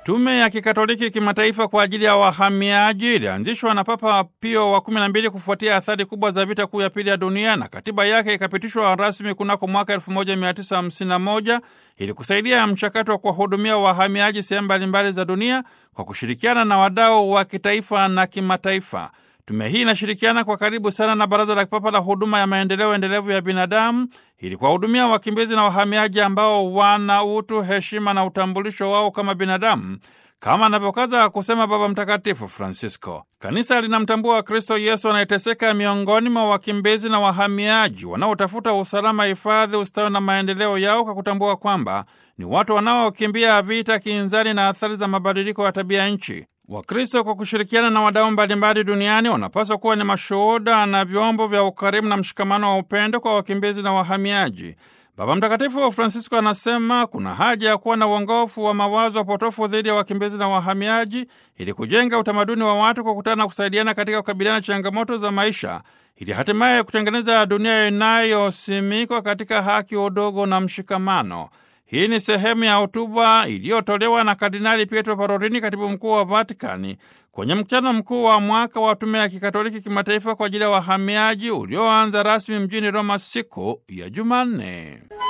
Tume ya Kikatoliki Kimataifa kwa ajili ya wahamiaji ilianzishwa na Papa Pio wa kumi na mbili kufuatia athari kubwa za vita kuu ya pili ya dunia na katiba yake ikapitishwa rasmi kunako mwaka 1951 ili kusaidia mchakato wa kuwahudumia wahamiaji sehemu mbalimbali za dunia kwa kushirikiana na wadau wa kitaifa na kimataifa. Tume hii inashirikiana kwa karibu sana na Baraza la Kipapa la Huduma ya Maendeleo Endelevu ya Binadamu ili kuwahudumia wakimbizi na wahamiaji ambao wana utu, heshima na utambulisho wao kama binadamu, kama anavyokaza kusema Baba Mtakatifu Francisco. Kanisa linamtambua Kristo Yesu anayeteseka miongoni mwa wakimbizi na wahamiaji wanaotafuta usalama, hifadhi, ustawi na maendeleo yao, kwa kutambua kwamba ni watu wanaokimbia vita, kinzani na athari za mabadiliko ya tabia nchi. Wakristo kwa kushirikiana na wadau mbalimbali duniani wanapaswa kuwa ni mashuhuda na vyombo vya ukarimu na mshikamano wa upendo kwa wakimbizi na wahamiaji. Baba Mtakatifu Francisco anasema kuna haja ya kuwa na uongofu wa mawazo potofu dhidi ya wakimbizi na wahamiaji ili kujenga utamaduni wa watu kukutana na kusaidiana katika kukabiliana na changamoto za maisha ili hatimaye kutengeneza dunia inayosimikwa katika haki, udogo na mshikamano. Hii ni sehemu ya hotuba iliyotolewa na Kardinali Pietro Parolini, katibu mkuu wa Vatikani, kwenye mkutano mkuu wa mwaka wa Tume ya Kikatoliki Kimataifa kwa ajili ya wahamiaji ulioanza rasmi mjini Roma siku ya Jumanne.